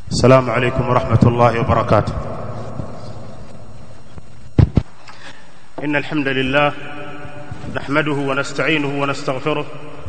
السلام عليكم ورحمة الله وبركاته إن الحمد لله نحمده ونستعينه ونستغفره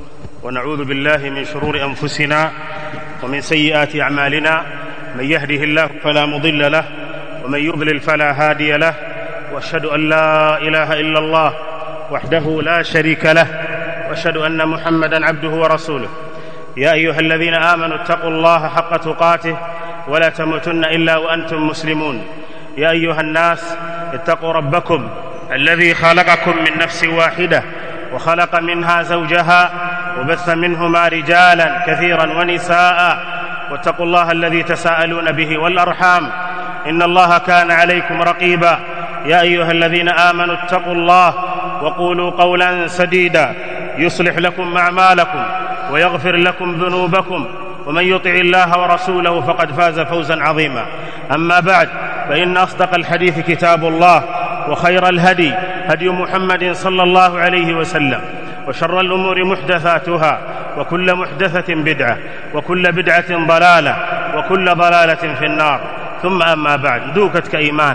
ونعوذ بالله من شرور أنفسنا ومن سيئات أعمالنا من يهده الله فلا مضل له ومن يضلل فلا هادي له واشهد أن لا إله إلا الله وحده لا شريك له واشهد أن محمدا عبده ورسوله يا أيها الذين آمنوا اتقوا الله حق تقاته ولا تموتن الا وانتم مسلمون يا ايها الناس اتقوا ربكم الذي خلقكم من نفس واحده وخلق منها زوجها وبث منهما رجالا كثيرا ونساء واتقوا الله الذي تساءلون به والارحام ان الله كان عليكم رقيبا يا ايها الذين امنوا اتقوا الله وقولوا قولا سديدا يصلح لكم اعمالكم ويغفر لكم ذنوبكم ومن يطع الله ورسوله فقد فاز فوزا عظيما اما بعد فان اصدق الحديث كتاب الله وخير الهدي هدي محمد صلى الله عليه وسلم وشر الامور محدثاتها وكل محدثه بدعه وكل بدعه ضلاله وكل ضلاله في النار ثم اما بعد ndugu katika iman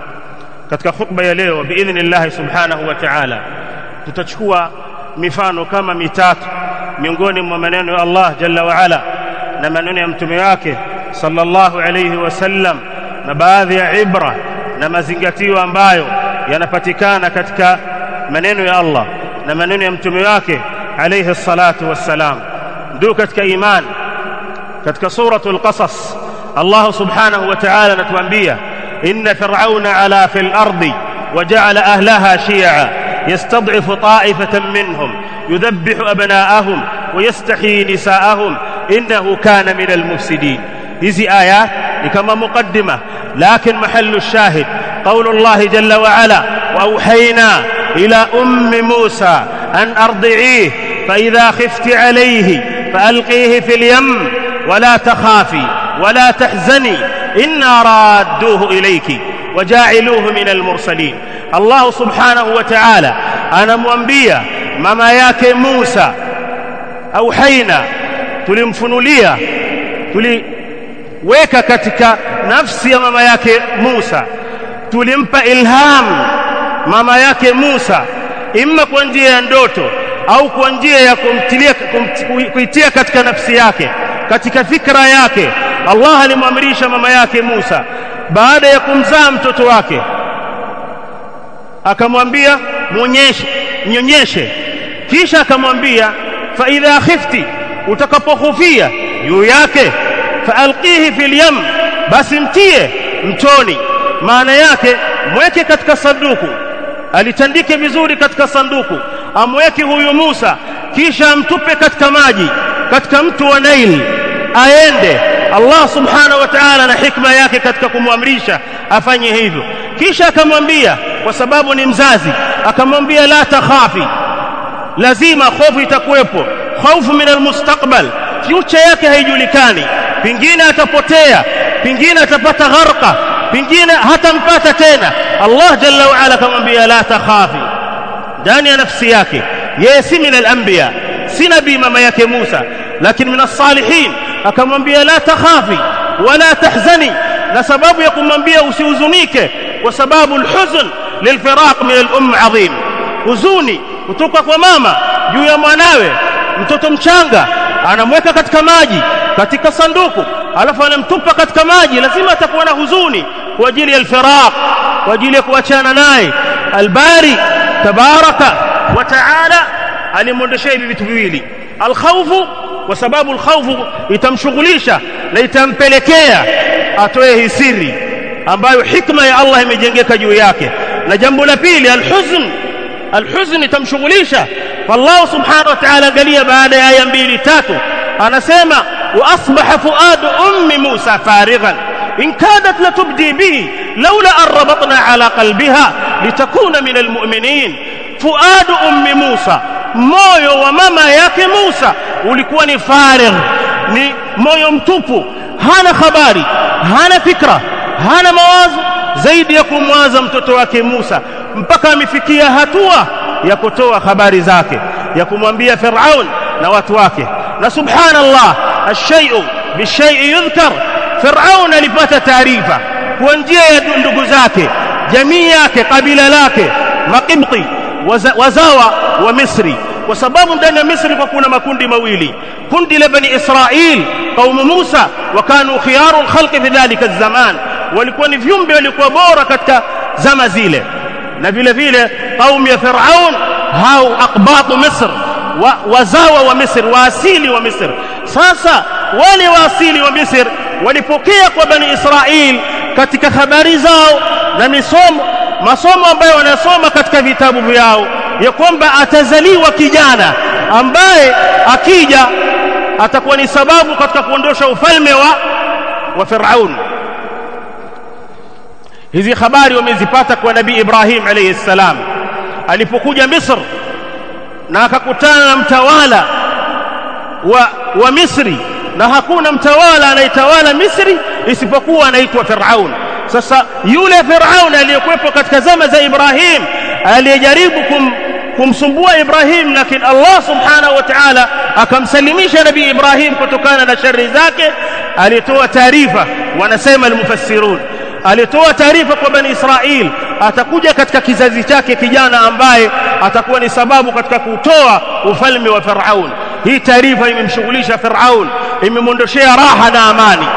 katika khutba ya leo biidhnillahi subhanahu wa ta'ala tutachukua mifano kama mitatu miongoni mwa maneno ya Allah jalla wa ala na maneno ya mtume wake sallallahu alayhi wasallam na baadhi ya ibra na mazingatio ambayo yanapatikana katika maneno ya Allah na maneno ya mtume wake alayhi salatu wassalam ndio katika imani katika suratul qasas Allah subhanahu wa ta'ala anatuambia inna fir'auna ala fil ardi وجعل أهلها شيعا يستضعف طائفة منهم يذبح أبناءهم ويستحيي نساءهم إنه كان من المفسدين hizi aya ni kama muqaddima lakin mahallu shahid قول الله جل وعلا وأوحينا إلى أم موسى أن أرضعيه فإذا خفت عليه فألقيه في اليم ولا تخافي ولا تحزني إنا رادوه إليك وجاعلوه من المرسلين الله سبحانه وتعالى أنا mwambia mama yake Musa auhaina tulimfunulia tuliweka katika nafsi ya mama yake Musa tulimpa ilham mama yake Musa imma kwa njia ya ndoto au kwa njia ya kumtilia kuitia katika nafsi yake katika fikra yake Allah alimwamrisha mama yake Musa baada ya kumzaa mtoto wake akamwambia muonyeshe nyonyeshe kisha akamwambia fa idha khifti utakapohofia juu yake faalqihi fil yam basi mtie mtoni maana yake mweke katika sanduku alitandike vizuri katika sanduku amweke huyu Musa kisha amtupe katika maji katika mto wa Nail aende Allah subhanahu wa ta'ala na hikma yake katika kumwamrisha afanye hivyo kisha akamwambia kwa sababu ni mzazi akamwambia la takhafi lazima hofu itakuwepo hofu min almustaqbal future yake haijulikani pingine atapotea pingine atapata gharqa pingine hatampata tena Allah jalla wa ala akamwambia la takhafi ndani ya nafsi yake yeye si min alanbiya si nabii mama yake Musa lakini min as-salihin akamwambia la takhafi wala tahzani na sababu ya kumwambia usihuzunike kwa sababu alhuzn lilfiraq min al-umm adhim huzuni kutoka kwa mama juu ya mwanawe mtoto mchanga anamweka katika maji katika sanduku alafu anamtupa katika maji lazima atakuwa na huzuni kwa ajili ya alfiraq kwa ajili ya kuachana naye albari tabaraka wa taala alimwondeshea hivi vitu viwili alkhawfu kwa sababu alkhawfu itamshughulisha na itampelekea atoe hisiri ambayo hikma ya Allah imejengeka juu yake na jambo la pili alhuzn alhuzn itamshughulisha fallahu subhanahu wa ta'ala angalia baada ya aya mbili tatu anasema wa asbaha fuadu ummi Musa farighan in kadat latubdi bihi laula an rabatna ala qalbiha litakuna min almu'minin fuadu ummi Musa moyo wa mama yake Musa ulikuwa ni farigh ni moyo mtupu hana habari hana fikra hana mawazo zaidi ya kumwaza mtoto wake Musa mpaka amefikia hatua ya kutoa habari zake ya kumwambia Firaun na watu wake na subhanallah الشيء بالشيء يذكر Firaun alipata taarifa kwa njia ya ndugu zake jamii yake kabila lake Maqibti waza, wazawa wa Misri kwa sababu ndani ya Misri kwa kuna makundi mawili kundi la bani Israil kaumu Musa wakanu khiyaru alkhalqi fi dhalika zaman walikuwa ni viumbe walikuwa bora katika zama zile na vile vile kaumu ya Firaun hao aqbatu Misr wa, wazawa wa Misri waasili wa Misri sasa wale waasili wa Misri walipokea kwa bani Israil katika habari zao na misomo masomo ambayo wanasoma katika vitabu vyao ya kwamba atazaliwa kijana ambaye akija atakuwa ni sababu katika kuondosha ufalme wa wa Firaun hizi habari wamezipata kwa nabii Ibrahim alayhi salam alipokuja Misri na akakutana na mtawala wa, wa Misri na hakuna mtawala anayetawala Misri isipokuwa anaitwa Firaun sasa yule Firaun aliyekuwepo katika zama za Ibrahim aliyejaribu kum, kumsumbua Ibrahim lakini Allah subhanahu wa ta'ala akamsalimisha nabii Ibrahim kutokana na shari zake alitoa taarifa wanasema almufassirun alitoa taarifa kwa bani Israil atakuja katika kizazi chake kijana ambaye atakuwa ni sababu katika kutoa ufalme wa Firaun hii taarifa imemshughulisha Firaun imemwondoshea raha na amani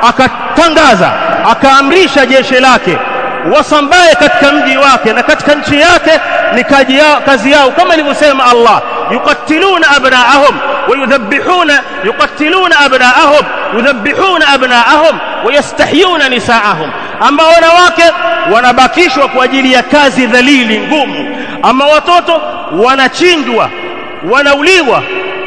akatangaza akaamrisha jeshi lake wasambaye katika mji wake na katika nchi yake ni kazi yao, kazi yao kama ilivyosema Allah yuqatiluna abnaahum wayudhabbihuna yuqatiluna abnaahum yudhabbihuna abnaahum wayastahyuna nisaahum ambao wanawake wanabakishwa kwa ajili ya kazi dhalili ngumu ama watoto wanachinjwa wanauliwa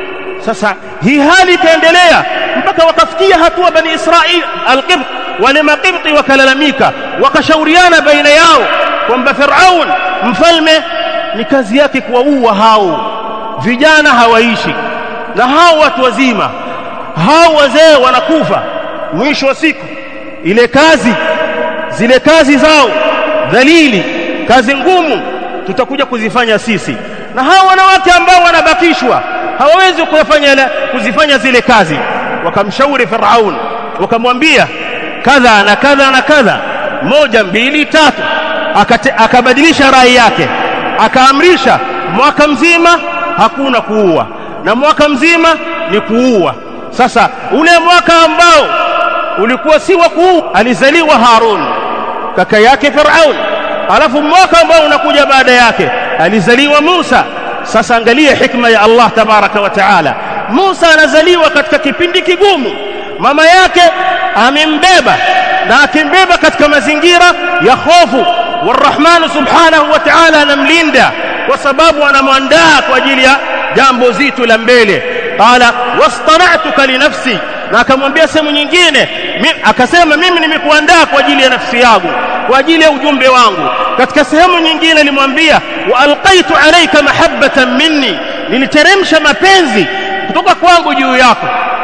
sasa hii hali ikaendelea mpaka wakafikia hatua bani Israil alqibt wale maqibti wakalalamika wakashauriana baina yao kwamba Firaun mfalme ni kazi yake kuwaua hao vijana hawaishi na hao watu wazima hao wazee wanakufa mwisho wa siku ile kazi zile kazi zao dhalili kazi ngumu tutakuja kuzifanya sisi na hao wanawake ambao wanabakishwa hawawezi kufanya kuzifanya zile kazi wakamshauri Firaun wakamwambia kadha na kadha na kadha moja mbili tatu Akate, akabadilisha rai yake akaamrisha mwaka mzima hakuna kuua na mwaka mzima ni kuua sasa ule mwaka ambao ulikuwa si wa kuua alizaliwa Harun kaka yake Firaun alafu mwaka ambao unakuja baada yake alizaliwa Musa sasa angalia hikma ya Allah tabaraka wa taala Musa anazaliwa katika kipindi kigumu mama yake amembeba na akimbeba katika mazingira ya hofu warahmanu subhanahu wa ta'ala anamlinda kwa sababu anamwandaa kwa ajili ya jambo zito la mbele qala wastana'tuka li nafsi na akamwambia sehemu nyingine akasema mimi nimekuandaa kwa ajili ya nafsi yangu kwa ajili ya ujumbe wangu katika sehemu nyingine alimwambia wa alqaitu alayka mahabbatan minni niliteremsha mapenzi kutoka kwangu juu yako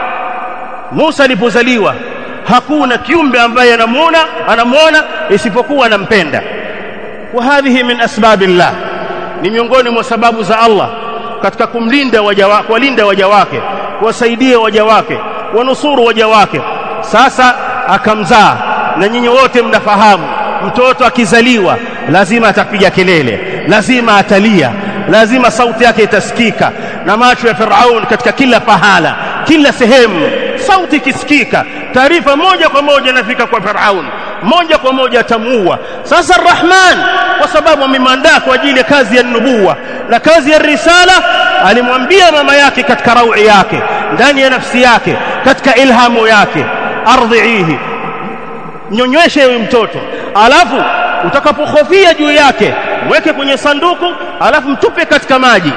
Musa alipozaliwa hakuna kiumbe ambaye anamuona anamuona isipokuwa anampenda wa hadhihi min asbabillah ni miongoni mwa sababu za Allah katika kumlinda waja wake kuwalinda waja wake kuwasaidia waja wake wanusuru waja wake sasa akamzaa na nyinyi wote mnafahamu mtoto akizaliwa lazima atapiga kelele lazima atalia lazima sauti yake itasikika na macho ya Firaun katika kila pahala kila sehemu sauti ikisikika taarifa moja kwa moja inafika kwa Firaun moja kwa moja atamuua sasa Rahman kwa sababu amemwandaa kwa ajili ya kazi ya nubuwa na kazi ya risala alimwambia mama yake katika raui yake ndani ya nafsi yake katika ilhamu yake ardhiihi nyonyeshe huyu mtoto alafu utakapohofia juu yake mweke kwenye sanduku alafu mtupe katika maji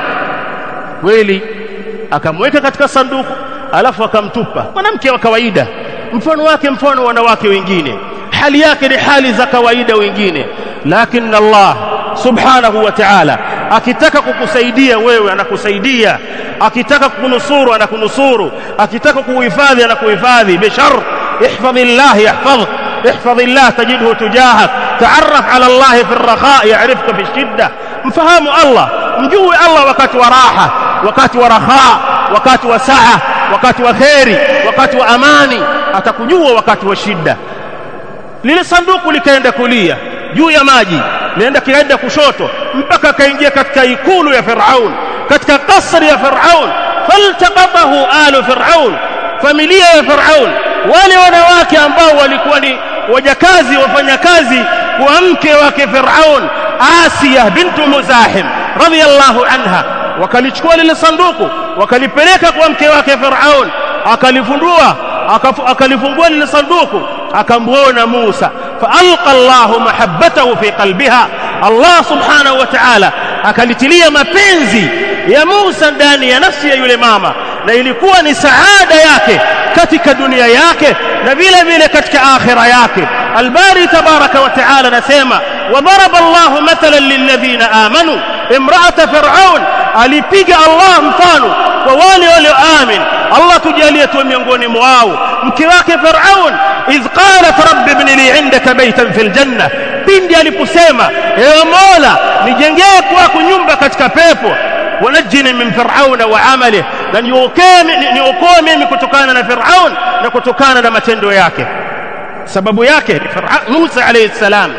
kweli akamweka katika sanduku alafu akamtupa mwanamke wa kawaida mfano wake mfano wanawake wengine hali yake ni hali za kawaida wengine lakini Allah subhanahu wa ta'ala akitaka kukusaidia wewe anakusaidia akitaka kukunusuru anakunusuru akitaka kukuhifadhi anakuhifadhi bishar ihfadhillah yahfadhk احفظ الله تجده تجاهك تعرف على الله في الرخاء يعرفك في الشدة مفهام الله مجوي الله وقت وراحة وقت ورخاء وقت وسعة وقت وخير وقت وأماني atakujua wakati wa shida lile sanduku likaenda kulia juu ya maji lienda kikaenda kushoto mpaka akaingia katika ikulu ya Firaun katika kasri ya Firaun faltaqatahu alu Firaun familia ya Firaun wale wanawake ambao walikuwa ni wajakazi wafanyakazi wa mke wake Firaun Asiya bintu Muzahim radhiyallahu anha wakalichukua lile sanduku wakalipeleka kwa mke wake Firaun akalifundua akalifungua lile sanduku akamwona Musa faalqa Allahu mahabbatahu fi qalbiha Allah subhanahu wa ta'ala akalitilia mapenzi ya Musa ndani ya nafsi ya yule mama na ilikuwa ni saada yake katika dunia yake na vile vile katika akhira yake albari tabaraka wa taala anasema وضرب الله مثلا للذين آمنوا امرأة فرعون alipiga Allah mfano kwa wale walioamini Allah tujalie tu miongoni mwao mke wake Firaun idh qalat rabbi ibn li indaka baytan fil janna pindi aliposema ewe Mola nijengee kwako nyumba katika pepo wanajini min firauna wa amalihi na niokoe mimi kutokana na Firaun na kutokana na matendo yake sababu yake Musa alayhi salam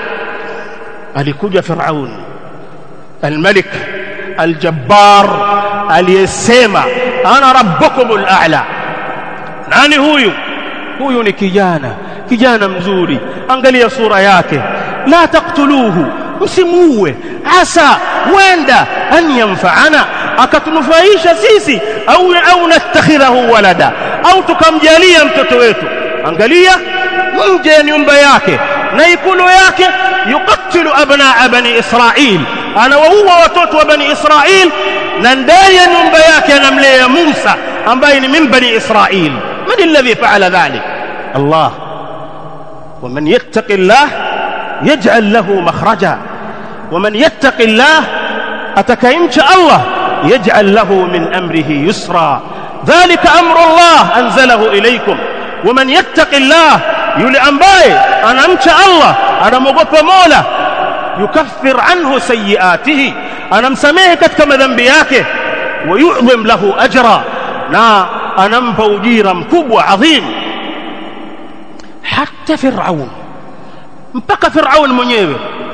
alikuja Firaun الملك الجبار aliyesema ana rabbukumul a'la nani huyu huyu ni kijana kijana mzuri angalia sura yake la taqtuluhu msimuue asa wenda an yanfa'ana akatunufaisha sisi au au nastakhirahu walada au tukamjalia mtoto wetu angalia nje ya nyumba yake na ikulu yake yukatilu abnaa bani israil anawaua watoto wa bani israil na ndani ya nyumba yake anamlea Musa ambaye ni min bani Israil man alladhi fa'ala dhalik Allah ومن يتق الله يجعل له مخرجا ومن يتق الله أتكيمش الله يجعل له من أمره يسرا ذلك أمر الله أنزله إليكم ومن يتق الله يولي أنباي أنا أمش الله أنا مغفى مولا يكفر عنه سيئاته anamsamehe katika madhambi yake wayudhim lahu ajra na anampa ujira mkubwa adhim hata firaun mpaka firaun mwenyewe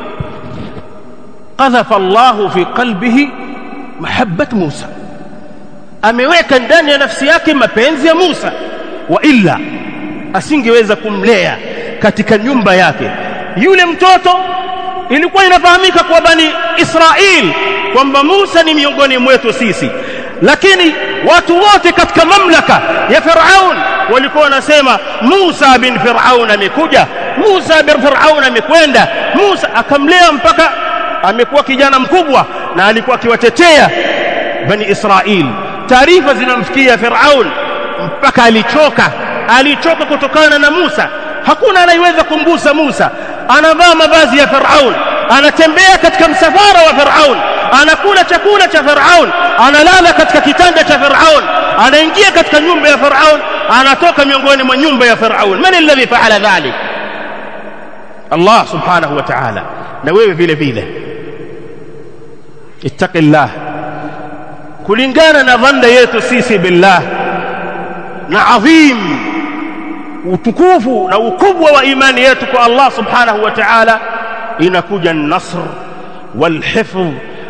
qadhafa Allahu fi qalbihi mahabbat Musa ameweka ndani ya nafsi yake mapenzi ya Musa wa illa asingeweza kumlea katika nyumba yake yule mtoto ilikuwa inafahamika kwa bani Israil kwamba Musa ni miongoni mwetu sisi lakini watu wote katika mamlaka ya Firaun walikuwa wanasema Musa bin Firaun amekuja Musa bin Firaun amekwenda Musa akamlea mpaka amekuwa kijana mkubwa na alikuwa akiwatetea bani Israil taarifa zinamfikia Firaun mpaka alichoka alichoka kutokana na Musa hakuna anayeweza kumgusa Musa anavaa mavazi ya Firaun anatembea katika msafara wa Firaun anakula chakula cha Firaun analala katika kitanda cha Firaun anaingia katika nyumba ya Firaun anatoka miongoni mwa nyumba ya Firaun man alladhi fa'ala dhalik Allah subhanahu wa ta'ala na wewe vile vile ittaqillah kulingana na dhanda yetu sisi billah na adhim utukufu na ukubwa wa imani yetu kwa Allah subhanahu wa ta'ala inakuja nasr walhifdh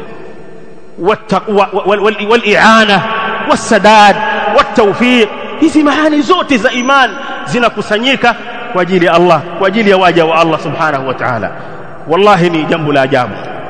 wali'ana wasadad watawfiq hizi maani zote za iman zinakusanyika kwa ajili ya Allah kwa ajili ya waja wa Allah subhanahu wa ta'ala wallahi ni jambo la ajabu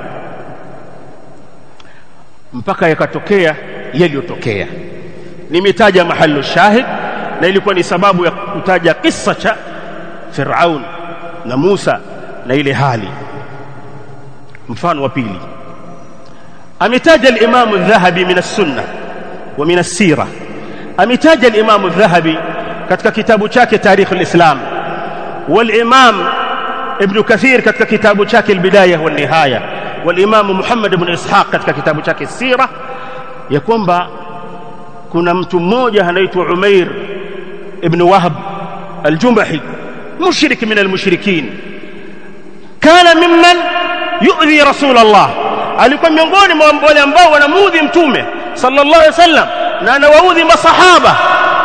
mpaka yakatokea yaliyotokea nimetaja mahali shahid na ilikuwa ni sababu ya kutaja kisa cha Firaun na Musa na ile hali mfano wa pili ametaja al-Imam al-Dhahabi min as-Sunnah wa min as-Sirah ametaja al-Imam al-Dhahabi katika kitabu chake Tarikh al-Islam wal-Imam Ibn Kathir katika kitabu chake al-Bidayah wa nihaya wal-Imam Muhammad ibn Ishaq katika kitabu chake as-Sirah ya kwamba kuna mtu mmoja anaitwa Umair ibn Wahb al-Jumahi mushrik min al-mushrikin kana mimman yu'dhi rasul Allah alikuwa miongoni mwa wale ambao wanamuudhi mtume sallallahu alaihi wasallam na anawaudhi masahaba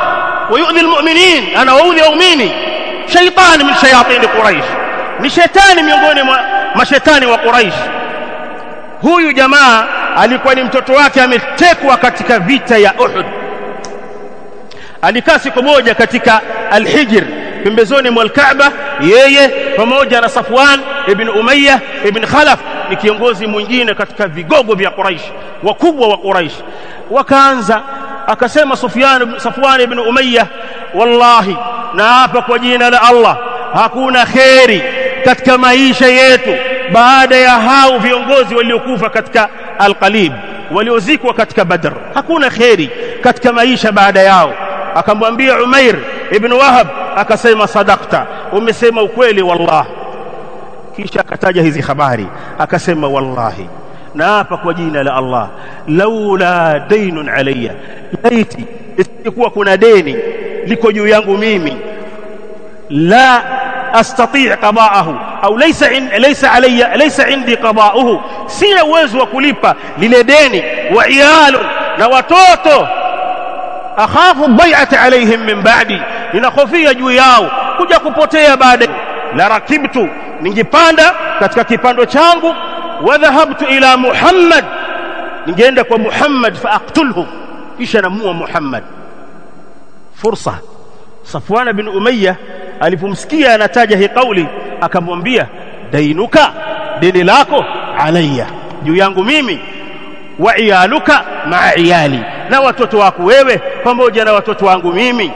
ويؤذي المؤمنين أنا وأؤذي أؤمني شيطان من شياطين قريش ni shetani miongoni mwa mashetani wa Quraish huyu jamaa alikuwa ni mtoto wake ametekwa katika vita ya Uhud alikaa siku moja katika Al-Hijr pembezoni mwa Al-Kaaba yeye pamoja na Safwan ibn Umayya ibn Khalaf ni kiongozi mwingine katika vigogo vya Quraish wakubwa wa Quraish wakaanza akasema Sufyan Safwan ibn Umayya wallahi na hapa kwa jina la Allah hakuna kheri katika maisha yetu baada ya hao viongozi waliokufa katika Al-Qalib waliozikwa katika Badr hakuna kheri katika maisha baada yao akamwambia Umair ibn Wahab akasema sadakta umesema ukweli wallah kisha akataja hizi habari akasema wallahi na hapa kwa jina la Allah laula dainun alayya laiti isikuwa kuna deni liko juu yangu mimi la astati' qada'ahu au laysa in, laysa alayya laysa indi qada'uhu sina uwezo wa kulipa lile deni wa iyalu na watoto akhafu bai'ata alaihim min ba'di ninahofia juu yao kuja kupotea baada la rakibtu ningepanda katika kipando changu wa dhahabtu ila Muhammad ningeenda kwa Muhammad fa aqtulhu kisha namua Muhammad fursa Safwan bin Umayya alipomsikia anataja hii kauli akamwambia dainuka deni lako alayya juu yangu mimi wa iyaluka maa iyali na watoto wako wewe pamoja na watoto wangu mimi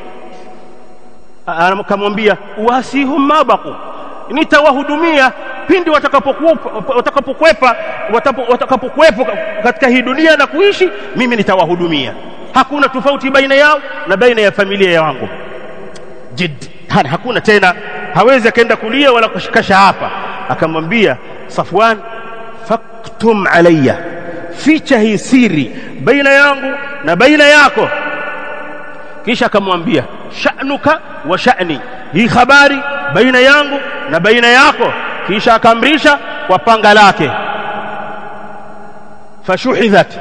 akamwambia wasihum mabaku nitawahudumia pindi watakapokwepa watakapokwepo katika hii dunia na kuishi mimi nitawahudumia hakuna tofauti baina yao na baina ya familia yangu jid hakuna tena hawezi akaenda kulia wala kushikasha hapa akamwambia Safwan faktum alayya ficha hii siri baina yangu na baina yako kisha akamwambia sha'nuka wa sha'ni hii habari baina yangu na baina yako kisha akamrisha kwa panga lake fashuhidhat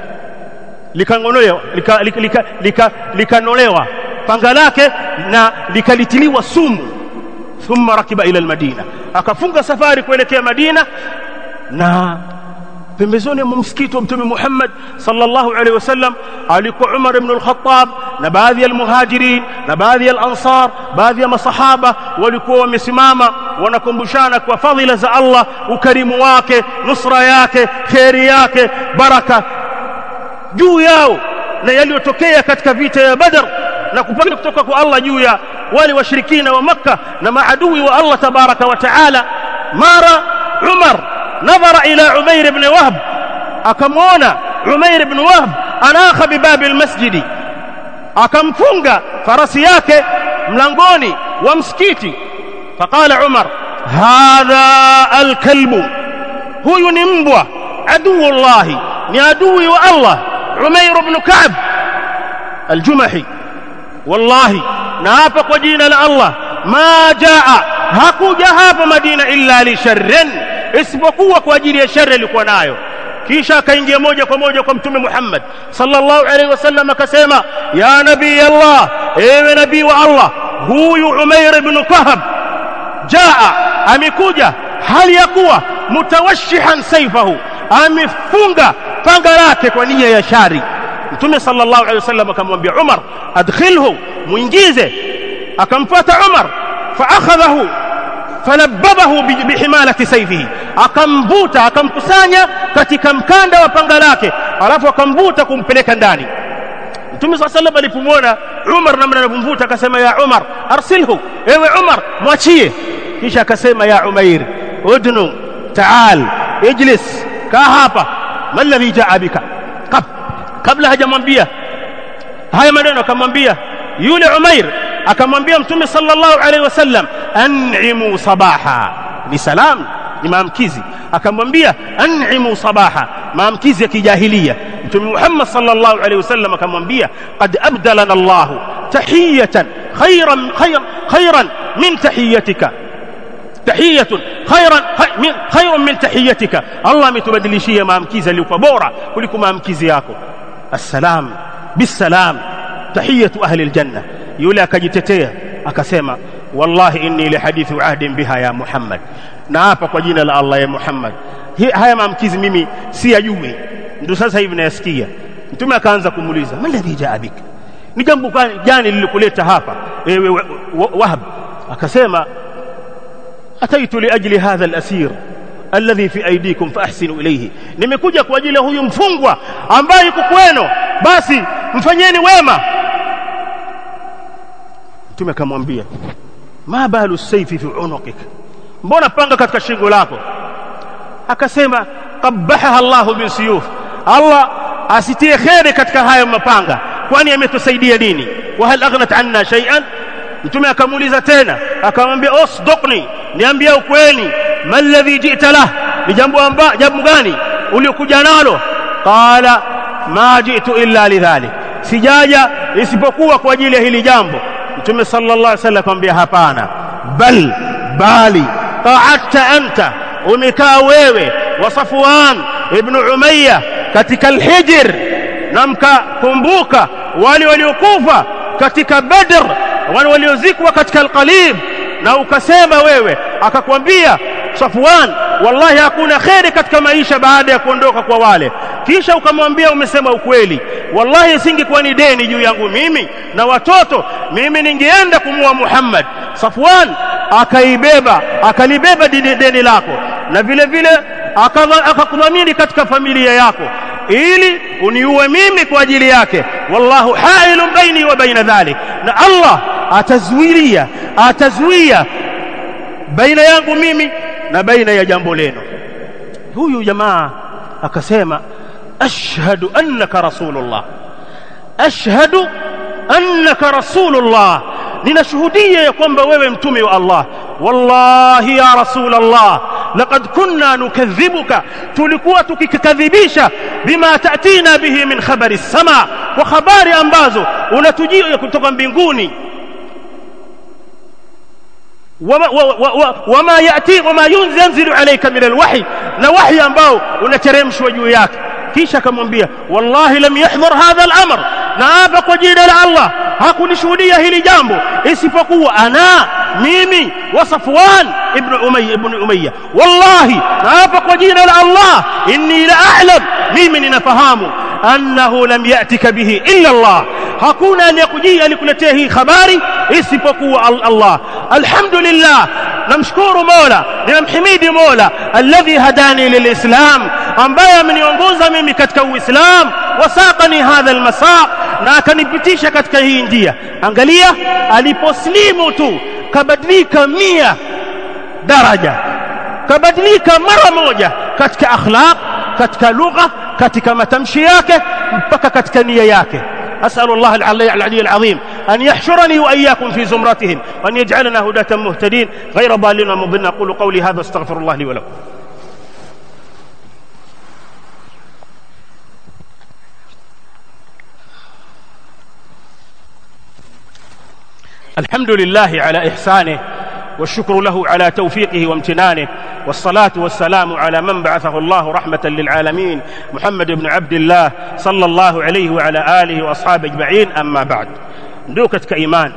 likangolewa likanolewa lika, lika, lika panga lake na likalitiliwa sumu thumma rakiba ila almadina akafunga safari kuelekea Madina na pembezoni mwa msikiti wa mtume Muhammad sallallahu alaihi wasallam alikuwa Umar ibn al-Khattab na baadhi ya al-Muhajirin na baadhi ya al-Ansar baadhi ya masahaba walikuwa wamesimama wanakumbushana kwa fadhila za Allah ukarimu wake nusra yake khairi yake baraka juu yao na yaliyotokea katika vita ya Badr na kupata kutoka kwa Allah juu ya wale washirikina wa Makka na maadui wa Allah tabaraka wa taala mara Umar nadhara ila Umair ibn Wahb akamwona Umair ibn Wahb anakha bibabi almasjidi akamfunga farasi yake mlangoni wa msikiti faqala Umar hadha alkalbu huyu ni mbwa aduu Allah ni adui wa Allah Umair ibn Ka'b aljumahi wallahi na hapa kwa jina la Allah ma jaa hakuja hapa Madina illa li sharrin isipokuwa kwa ajili ya shari alikuwa nayo kisha akaingia moja kwa moja kwa mtume Muhammad sallallahu alaihi wasallam akasema ya nabii Allah ewe nabii wa Allah huyu Umair ibn Kahab jaa amekuja hali ya kuwa mutawashihan saifahu amefunga panga lake kwa nia ya shari mtume sallallahu alaihi wasallam akamwambia Umar adkhilhu muingize akampata Umar fa akhadhahu falabbabahu bihimalati sayfihi akamvuta akamkusanya katika mkanda wa panga lake alafu akamvuta kumpeleka ndani Mtume صلى الله عليه alipomwona Umar namna anavyomvuta akasema ya Umar arsilhu ewe Umar mwachie kisha akasema ya Umair udnu taal ijlis kaa hapa ma alladhi jaa bika Kab, kabla hajamwambia haya maneno akamwambia yule Umair akamwambia mtume sallallahu alaihi wasallam an'imu sabaha ni salam ni maamkizi akamwambia an'imu sabaha maamkizi ya kijahilia mtume Muhammad sallallahu alaihi wasallam akamwambia qad abdalana Allah tahiyatan khayran khayran khayran min tahiyatika tahiyatun khayran min khayran min tahiyatika Allah ametubadilishia maamkizi aliyokuwa bora kuliko maamkizi yako assalam bisalam tahiyatu ahli aljanna yule akajitetea akasema wallahi inni li hadithu ahdin biha ya Muhammad na hapa kwa jina la Allah ya Muhammad Hi, haya maamkizi mimi si yajui ndio sasa hivi nayasikia mtume akaanza kumuuliza maladhi jaa bik ni jambo gani lilikuleta hapa ewe wahab akasema ataitu liajli hadha alasir alladhi fi aydikum faahsinu ilayhi nimekuja kwa ajili ya huyu mfungwa ambaye yuko kwenu basi mfanyeni wema mtume akamwambia ma balu sayfi fi unuqik mbona panga katika shingo lako akasema qabaha Allah bisuyuf Allah asitie kheri katika haya mapanga kwani ametusaidia nini wa hal aghnat anna shay'an mtume akamuuliza tena akamwambia usduqni niambie ukweli mal ladhi ji'ta lah ni jambo amba jambo gani uliokuja nalo qala ma ji'tu illa lidhalik sijaja isipokuwa kwa ajili ya hili jambo mtume sallallahu alaihi wasallam akamwambia hapana bal bali qa'adta anta umekaa wewe wa Safwan ibn Umayya katika al-Hijr na mkakumbuka wale waliokufa katika Badr wale waliozikwa katika al-Qalib na ukasema wewe akakwambia Safwan wallahi hakuna kheri katika maisha baada ya kuondoka kwa wale kisha ukamwambia umesema ukweli wallahi singekuwa ni deni juu yangu mimi na watoto mimi ningeenda kumua Muhammad Safwan akaibeba akalibeba deni, deni lako na vile vile akakudhamini katika familia yako ili uniue mimi kwa ajili yake wallahu hailun baini wa baina dhalik na Allah atazuilia atazuia baina yangu mimi na baina ya jambo leno huyu jamaa akasema ashhadu annaka rasulullah ashhadu annaka rasulullah ninashuhudia ya kwamba wewe mtume wa Allah wallahi ya rasul Allah laqad kunna nukadhibuka tulikuwa tukikadhibisha bima tatina bihi min khabari sama kwa habari ambazo unatujia kutoka mbinguni wama, wama, wama yati wama yunzilu alayka min alwahy na wahi ambao unateremshwa juu yake kisha akamwambia wallahi lam yahdhur hadha al-amr na hapa kwa jina la Allah hakunishuhudia hili jambo isipokuwa ana mimi wa Safwan ibn Umayya ibn Umayya wallahi na hapa kwa jina la Allah inni la a'lam mimi ninafahamu annahu lam yatika bihi illa Allah hakuna anayekujia alikuletea hii habari isipokuwa Allah alhamdulillah namshukuru Mola ninamhimidi Mola alladhi hadani lilislam ambaye ameniongoza mimi katika uislamu wasaqani hadha almasaq na akanipitisha katika hii njia angalia aliposlimu tu kabadilika mia daraja kabadilika mara moja katika akhlaq katika lugha katika matamshi yake mpaka katika nia yake أسأل الله العلي العظيم أن يحشرني وإياكم في زمرتهم وأن يجعلنا هداة مهتدين غير ضالين ومضلين أقول قولي هذا استغفر الله لي ولكم الحمد لله على إحسانه والشكر له على توفيقه وامتنانه والصلاة والسلام على من بعثه الله رحمة للعالمين محمد بن عبد الله صلى الله عليه وعلى آله وأصحابه أجمعين أما بعد ndugu katika imani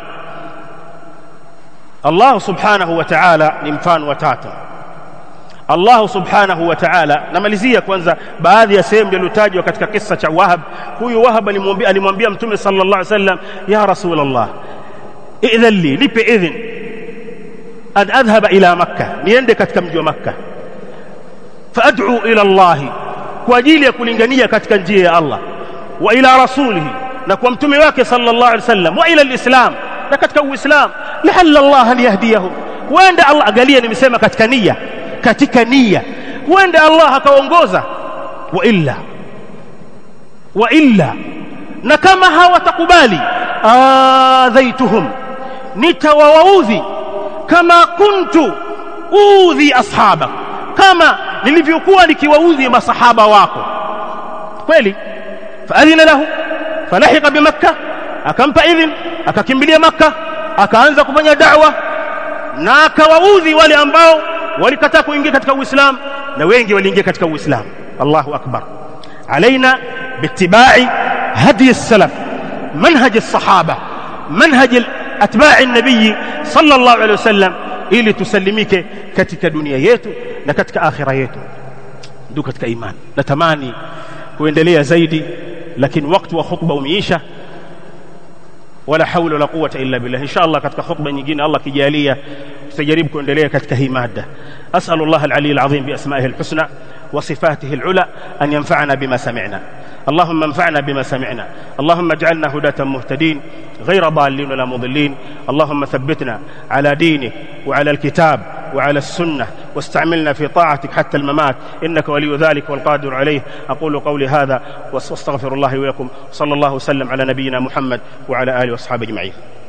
Allah subhanahu wa ta'ala ni mfano wa tatu Allah subhanahu wa ta'ala namalizia kwanza baadhi ya sehemu zilizotajwa katika kisa cha Wahab huyu Wahab alimwambia alimwambia mtume sallallahu alaihi wasallam ya rasulullah idhan li nipe idhin an adhhaba ila makkah niende katika mji wa makkah faad'u ila Allah kwa ajili ya kulingania katika njia ya Allah wa ila rasulihi na kwa mtume wake sallallahu alaihi wasallam wa ila alislam na katika uislam la'alla Allah an yahdiyahu huenda Allah angalia nimesema katika nia katika nia huenda Allah akaongoza wa illa wa illa na kama hawatakubali adhaituhum nitawaudhi kama kuntu udhi ashaba kama nilivyokuwa nikiwaudhi masahaba wako kweli faadhina lahu falahiqa bimakkah akampa idhin akakimbilia makkah akaanza kufanya da'wa na akawaudhi wale ambao walikataa kuingia katika uislamu na wengi waliingia katika uislamu Allahu akbar alaina bittibai hadi salaf manhaj as-sahaba manhaj atba'i an-nabii sallallahu alayhi wasallam ili tusalimike katika dunia yetu na katika akhira yetu ndugu katika imani natamani kuendelea zaidi lakini wakati wa khutba umeisha wala haula wala quwwata illa billah insha Allah katika khutba nyingine Allah kijalia tutajaribu kuendelea katika hii mada as'alullah al-ali al-azim bi asma'ihi al-husna wa sifatihi al-ula an yanfa'ana bima sami'na اللهم انفعنا بما سمعنا اللهم اجعلنا هداة مهتدين غير ضالين ولا مضلين اللهم ثبتنا على دينك وعلى الكتاب وعلى السنة واستعملنا في طاعتك حتى الممات إنك ولي ذلك والقادر عليه أقول قولي هذا واستغفر الله ويكم صلى الله وسلم على نبينا محمد وعلى آله وأصحابه أجمعين